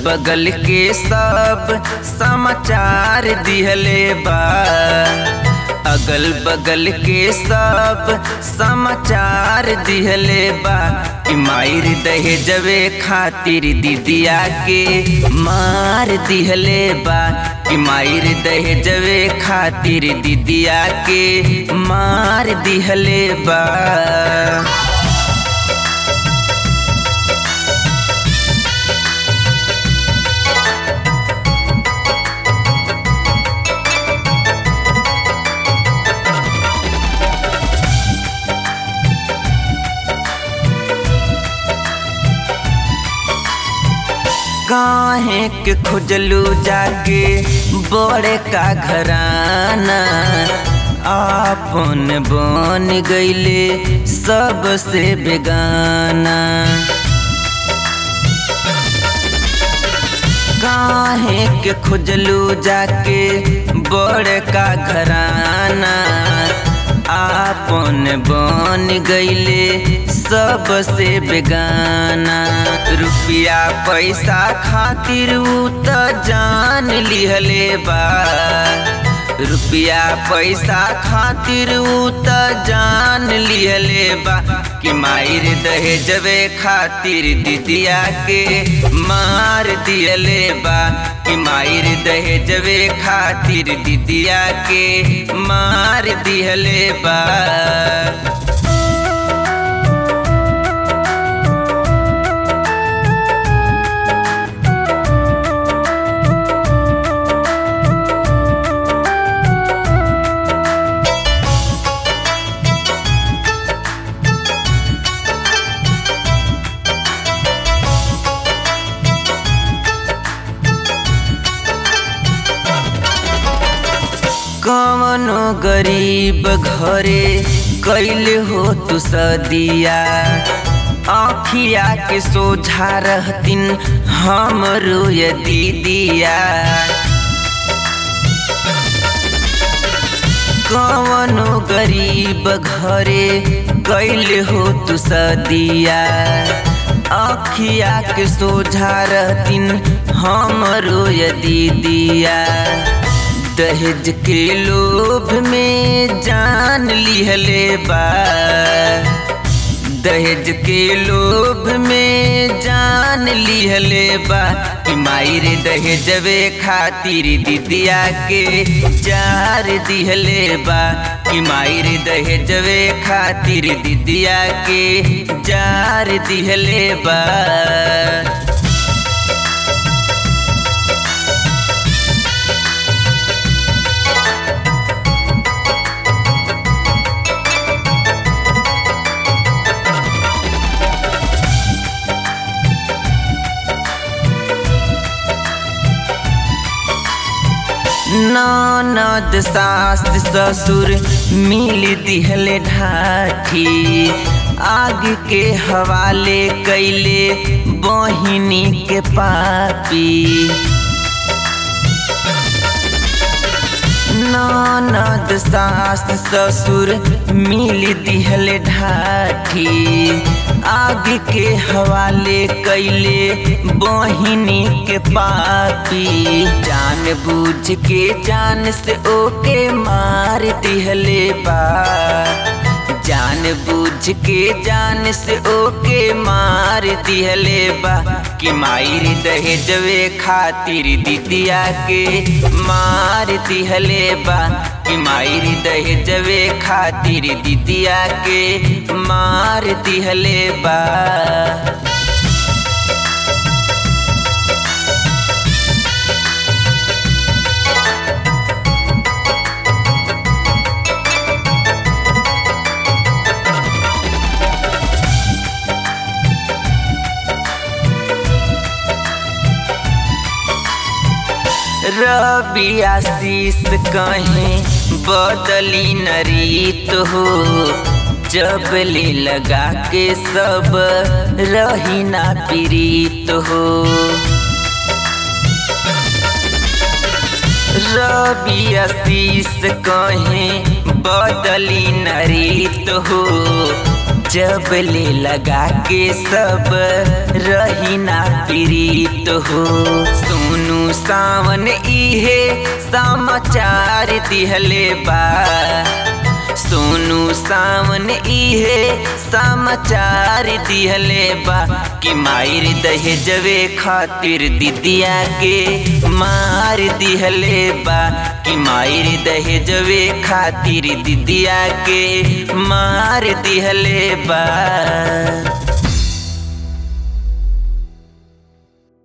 बगल के सब समाचार दिहले बा अगल बगल के सब समाचार दिहले बा कि मायर दहेजवे खातिर दीदिया के मार दिहले बा कि मायर दहेजवे खातिर दीदिया के मार दिहले बा काहे के खोजलू जाके बड़े का घराना आपन बन गईले सबसे बेगाना काहे के खोजलू जाके बड़े का घराना आपन बन गईले सबसे बेगाना रुपया पैसा खातिर उ त जान लिहले बा रुपया पैसा खातिर उ त जान लिहले बा कि मायर दहेजवे खातिर दीदिया के मार दियले बा कि मायर दहेजवे खातिर दीदिया के मार दिहले बा कवनो गरीब घरे कैल हो तू सदिया आखिया के सोझा रहतिन हमरो ये दीदिया कवनो गरीब घरे कैल हो तू सदिया आखिया के सोझा रहतिन हमरो ये दीदिया दहेज के लोभ में जान लिहले बा दहेज के लोभ में जान लिहले बा कि मायर दहेजवे खातिर दीदिया के जार दिहले बा कि मायर दहेजवे खातिर दीदिया के जार दिहले बा ननद सास ससुर मिल दिहले ढाठी आग के हवाले कैले बहिनी के पापी ननद सास ससुर मिल दिहले ढाठी आग के हवाले कैले बहिनी के पापी जान बूझ के जान से ओके मार दिहले बा जान बूझ के जान से ओके मार दिहले बा कि मायर दहेजवे खातिर दीदिया के मार दिहले बा कि मायर दहेजवे खातिर दीदिया के मार दिहले बा रबी आशीष कहीं बदली न रीत हो जब ले लगा के सब रही ना पीड़ित हो रबी आशीष कहीं बदली न रीत हो जब ले लगा के सब रही ना प्रीत हो सोनू सावन इहे समाचार दिहले बा सोनू सावन इहे समाचार दिहले बा कि मायर दहेजवे खातिर दिदिया के मार दिहले बा कि मायर दहेजवे खातिर दिदिया के मार दिहले बा